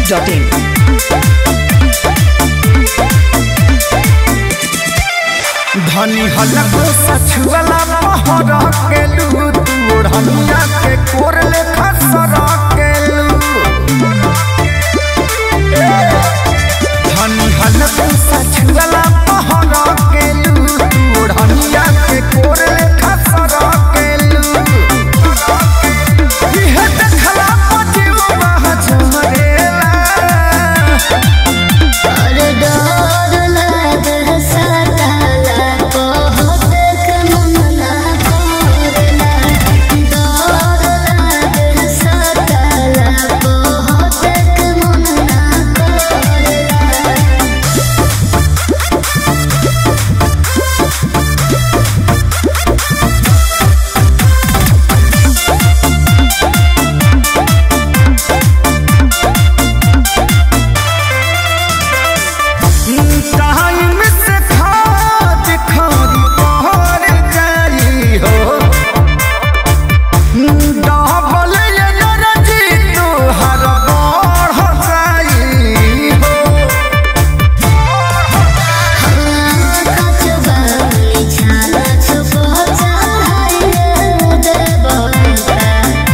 masti.in. धनी हलको सछुअला पहर केलू तू ओढ़निया के कोर लेखा सर केलू धनी हलको सछुअला पहर केलू तू ओढ़निया के कोर लेखा सर केलू इहे देखला पतिवा झमरेला और डर लागे सताला बहुत मन ना करला डर लागे सताला बहुत मन ना करला टाइम से खाद खारी पहर जाई हो डबल एनर्जी तोहर बढ़ जाई हो कचबानी छाला छुपो चाहे देवता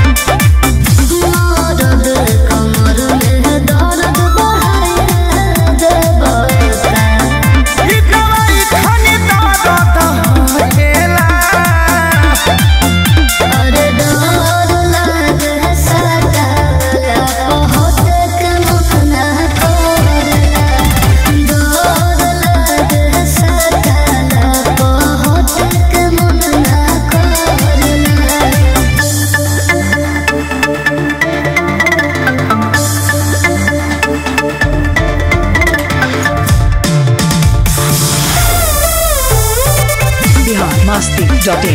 मरद कमर में दर्द बढ़ाए देवता ई दवाई खानी दर्द हेला और डर लागे सताला बहुत मन ना करला डर लागे सताला बहुत मन ना करला Bihar masti.in.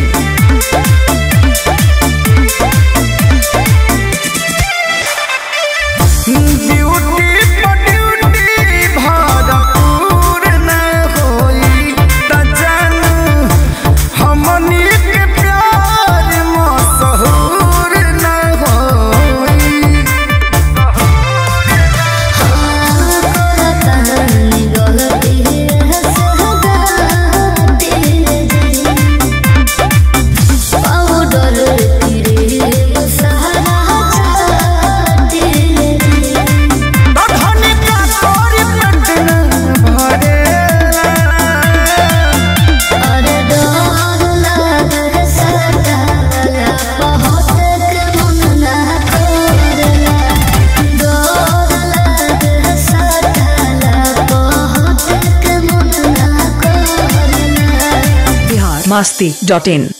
ड्यूटी पर ड्यूटी भरपूर न होई त जानू हमनी के प्यार मशहूर न होई कहानी गलती है सहगाती पाउडर क्रीम सहारा चाहती धनी का तोरी पेट न भरेला और डर लागे सताला बहुत मन ना करला डर लागे सताला बहुत मन ना करला Bihar masti.in.